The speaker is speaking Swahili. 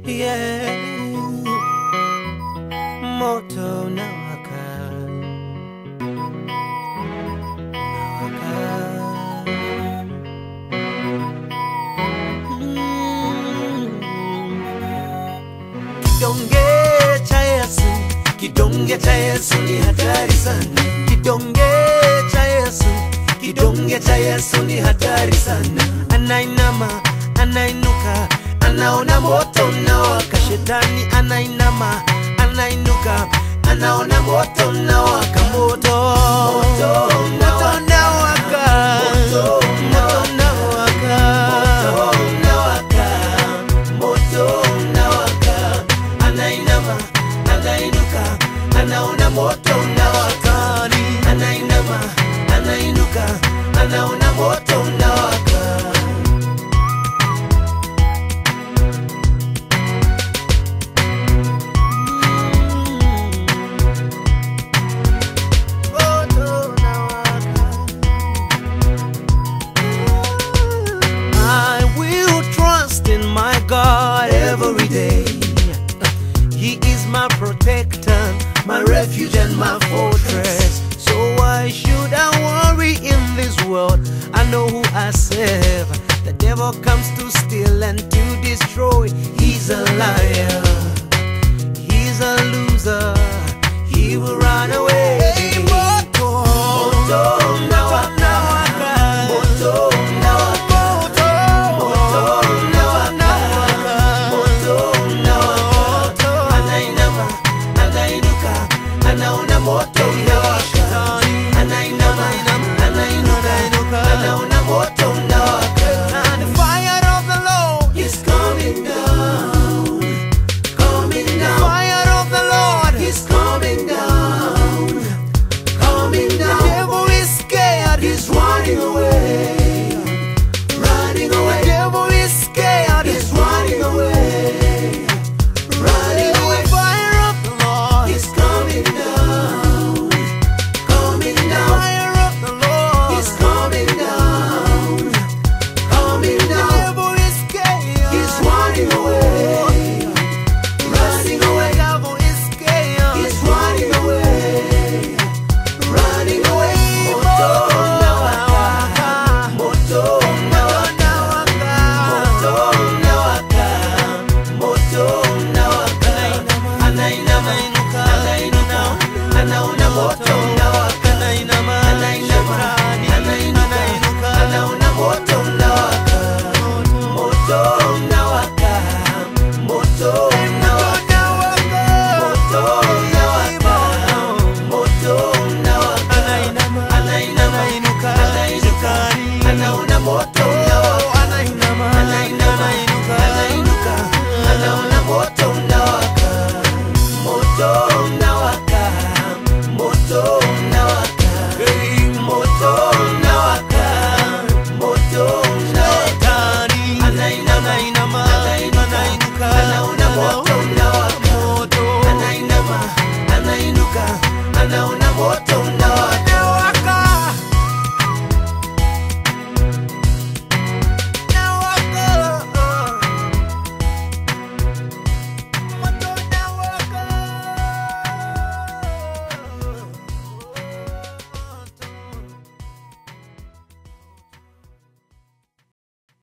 yeah. Moto unawaka, unawaka. Kidonge cha Yesu, kidonge cha Yesu ni hatari sana. Kidonge cha Yesu, kidonge cha Yesu ni hatari sana. Anainama, anainuka, anaona moto unawaka. Shetani anainama, anainuka, anaona moto unawaka. Moto, moto unawaka, moto unawaka, moto unawaka, moto unawaka. Anainama, anainuka, anaona moto unawaka. Anainama, anainuka, anaona moto unawaka. Moto unawaka. I will trust in my God every day. He is my protector, my refuge, and my fortress. So why should I worry in this world? I know who I serve. The devil comes to steal and to destroy. He's a liar.